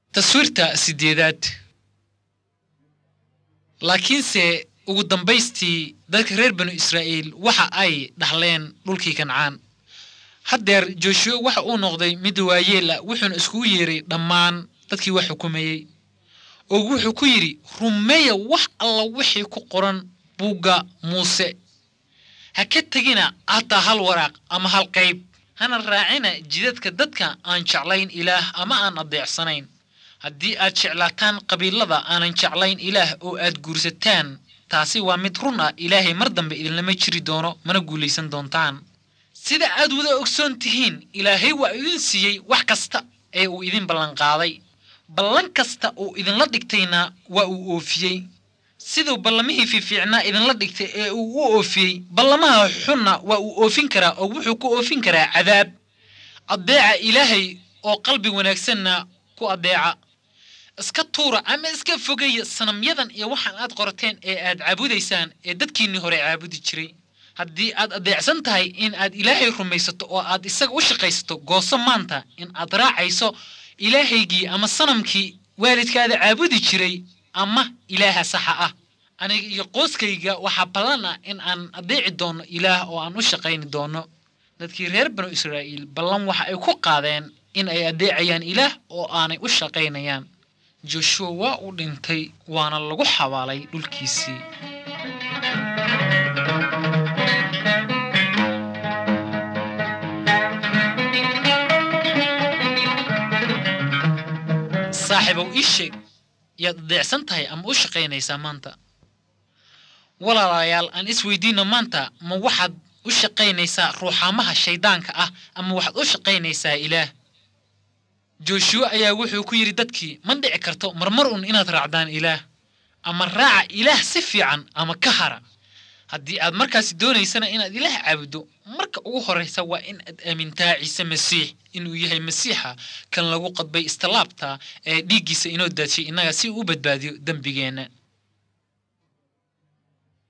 taswiirta sideedaad laakiinse ugu dambaystii dadka reer banu israa'iil waxa ay dhaxleen dhulkii kancaan haddeer jooshuwe waxa uu noqday mid waayeel ah wuxuuna iskugu yeeray dhammaan dadkii wax xukumayey oo wuxuu ku yidhi rumeeya wax alla wixii ku qoran buugga muuse ha ka tegina hataa hal waraaq ama hal qayb hana raacina jidadka dadka aan jeclayn ilaah ama aan adeecsanayn haddii aad jeclaataan qabiilada aanan jeclayn ilaah oo aad guursataan taasi waa mid run ah ilaahay mar dambe idinlama jiri doono mana guulaysan doontaan sida aad wada ogsoon tihiin ilaahay waa idin siiyey wax kasta ee uu idin ballanqaaday ballan kasta uu idinla dhigtayna waa uu oofiyey siduu ballamihii fiifiicnaa idinla dhigtay ee uu u oofiyey ballamaha xunna waa uu oofin karaa oo wuxuu ku oofin karaa cadaab addeeca ilaahay oo qalbi wanaagsanna ku addeeca iska tuura ama iska fogeeya sanamyadan iyo waxaan aad qorateen ee aad caabudaysaan ee dadkiinnii hore caabudi jiray haddii aad adeecsan tahay in aad ilaahay rumaysato oo aad isaga u shaqaysato gooso maanta in aad raacayso ilaahaygii ama sanamkii waalidkaada caabudi jiray ama ilaaha saxa ah aniga iyo qooskayga waxaa ballan ah in aan adeeci doonno ilaah oo aan u shaqayni doonno dadkii reer banu israa'iil ballan waxa ay ku qaadeen in ay adeecayaan ilaah oo aanay u shaqaynayaan joshuwa waa uu dhintay waana lagu xabaalay dhulkiisii saaxiibow ii sheeg yaad adeecsan tahay ama u shaqaynaysaa maanta walaalayaal aan isweydiino maanta ma waxaad u shaqaynaysaa ruuxaamaha shayddaanka ah ama waxaad u shaqaynaysaa ilaah jooshuwe ayaa wuxuu ku yidhi dadkii ma dhici karto marmar un inaad raacdaan ilaah ama raaca ilaah si fiican ama ka hara haddii aad markaasi doonaysana inaad ilaah caabuddo marka ugu horraysa waa in aad aamintaa ciise masiix inuu yahay masiixa kan lagu qadbay istilaabta ee dhiiggiisa inoo daadshay innaga si uu u badbaadiyo dembigeenna